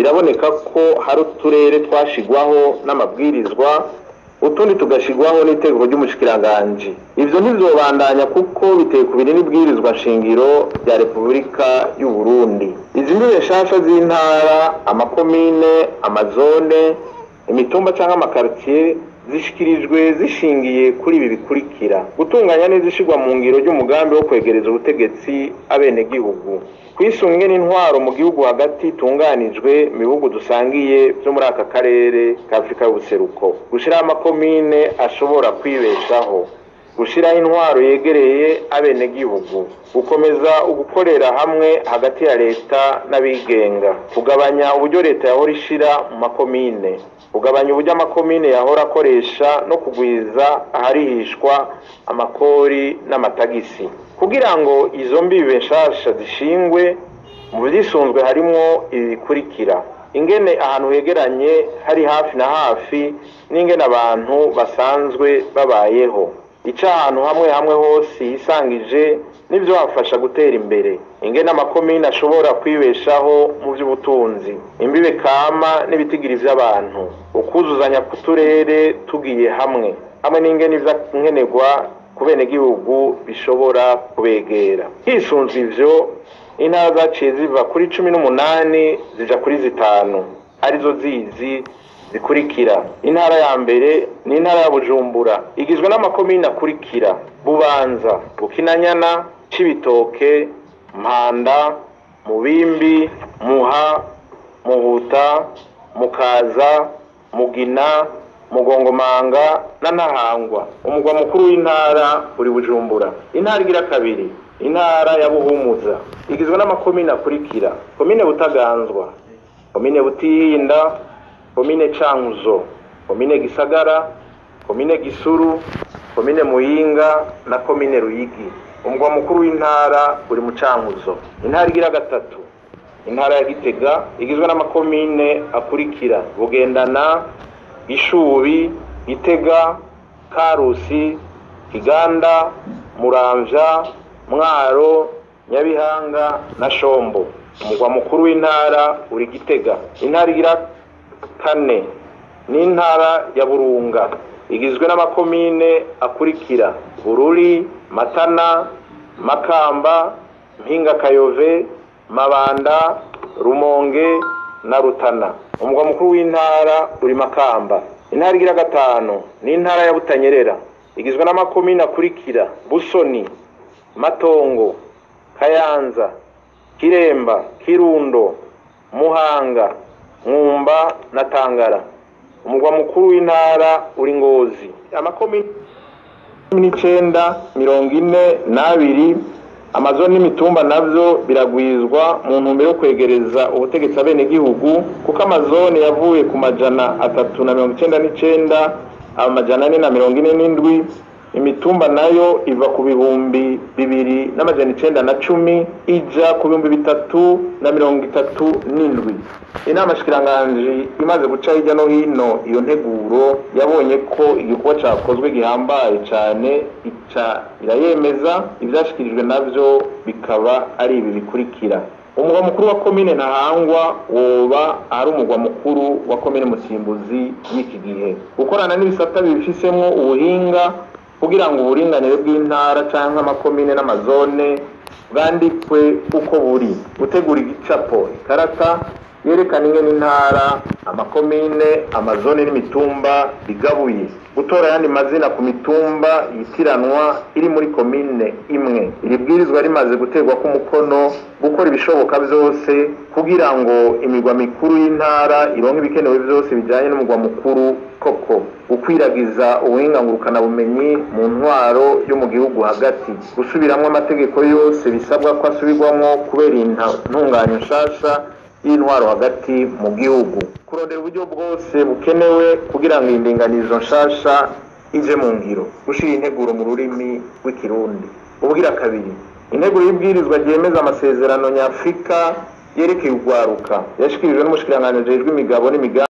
biraboneka ko hari uturere twashigwaho n'amabwirizwa utundi tugashigwaho n'itegeko ry'umushikiranganji ivyo ntizobandanya kuko biteye ku biri n'ibwirizwa nshingiro rya repubulika y'u Burundi izi mbibe nshasha z'intara amakomine amazone imitumba cyangwa amakaritiye zishikirijwe zishingiye kuri ibi bikurikira gutunganya neza ishigwa mu ngiro ry'umugambi wo kwegereza ubutegetsi abenegihugu kwisunga ingene intwaro mu gihugu hagati itunganijwe mu bihugu dusangiye byo muri aka karere ka afurika y'ubuseruko gushyiraho amakomine ashobora kwibeshaho gushyiraho intwaro yegereye abenegihugu gukomeza ugukorera hamwe hagati ya leta n'abigenga kugabanya uburyo leta yahora ishira mu makomine kugabanya uburyo amakomine yahora akoresha no kugwiza aharihishwa amakori n'amatagisi kugira ngo izo mbibe nshasha zishingwe mu byisunzwe harimwo ibi bikurikira ingene ahantu hegeranye hari hafi na hafi n'ingene abantu basanzwe babayeho ica ahantu hamwe hamwe hose hisangije n'ibyo wafasha gutera imbere ingene amakomine ashobora kwibeshaho mu by'ubutunzi imbibe kama n'ibitigiri by'abantu ukuzuzanya ku turere tugiye hamwe hamwe n'ingene nkenerwa ku benegihugu bishobora kubegera hisunzwe ivyo intara zaciye ziva kuri cumi n'umunani zija kuri zitanu arizo zizi zikurikira intara ya mbere ni intara ya bujumbura igizwe n'amakomine akurikira bubanza bukinanyana cibitoke mpanda mubimbi muha muhuta mukaza mugina mugongomanga na ntahangwa umugwa mukuru w'intara uri bujumbura intara igira kabiri intara ya buhumuza igizwe n'amakomine akurikira komine butaganzwa komine butihinda komine cankuzo komine gisagara komine gisuru komine muyinga na komine ruyigi umugwa mukuru w'intara uri mu cankuzo intara igira gatatu intara ya gitega igizwe n'amakomine akurikira bugendana ishubi gitega karusi kiganda muramvya mwaro nyabihanga na shombo umugwa mukuru w'intara uri gitega intara igira kane n'intara ya burunga igizwe n'amakomine akurikira bururi matana makamba mpinga kayove mabanda rumonge na rutana umugwa mukuru w'intara uri makamba intara igira gatanu n'intara ya butanyerera igizwe n'amakomine akurikira busoni matongo kayanza kiremba kirundo muhanga mwumba na tangara umugwa mukuru w'intara uri ngozi amakomine n'icenda mirongo ine n'abiri amazoni n'imitumba navyo biragwizwa mu ntumbero yo kwegereza ubutegetsi abenegihugu kuko amazoni yavuye ku majana atatu na mirongo icenda n'icenda amajana ane na mirongo ine n'indwi imitumba nayo iva ku bihumbi bibiri n'amajana icenda na cumi ija ku bihumbi bitatu na mirongo itatu n'indwi inama shikiranganji imaze guca hirya no hino iyo nteguro yabonye ko igikorwa cakozwe gihambaye cane ica irayemeza ivyashikirijwe navyo bikaba ari ibi bikurikira umugwa mukuru wa komine ntahangwa woba ari umugwa mukuru wa komine musimbuzi y'iki gihe gukorana n'ibisata bifisemwo ubuhinga kugira ngo uburinganire bw'intara canke amakomine n'amazone bwandikwe uko buri gutegura igicapo ikarata yerekana ingene intara amakomine amazone n'imitumba bigabuye gutora ayandi mazina ku mitumba yitiranwa iri muri komine imwe iri bwirizwa rimaze guterwa k'umukono gukora ibishoboka byose kugira ngo imigwa mikuru y'intara ironke ibikenewe byose bijyanye n'umugwa mukuru koko gukwiragiza ubuhinga ngurukanabumenyi mu ntwaro yo mu gihugu hagati gusubiramo amategeko yose bisabwa ko asubirwamo kubera intunganyo nshasha y'intwaro hagati mu gihugu kurondera uburyo bwose bukenewe kugira ngo iyi ndinganizo nshasha ije mu ngiro gushyira integuro mu rurimi rw'ikirundi ubugira kabiri integuro y'ibwirizwa ryemeza amasezerano nyafurika yerekeye urwaruka yashyikirijwe n'umushikiranganji w'imigabo n'imigambi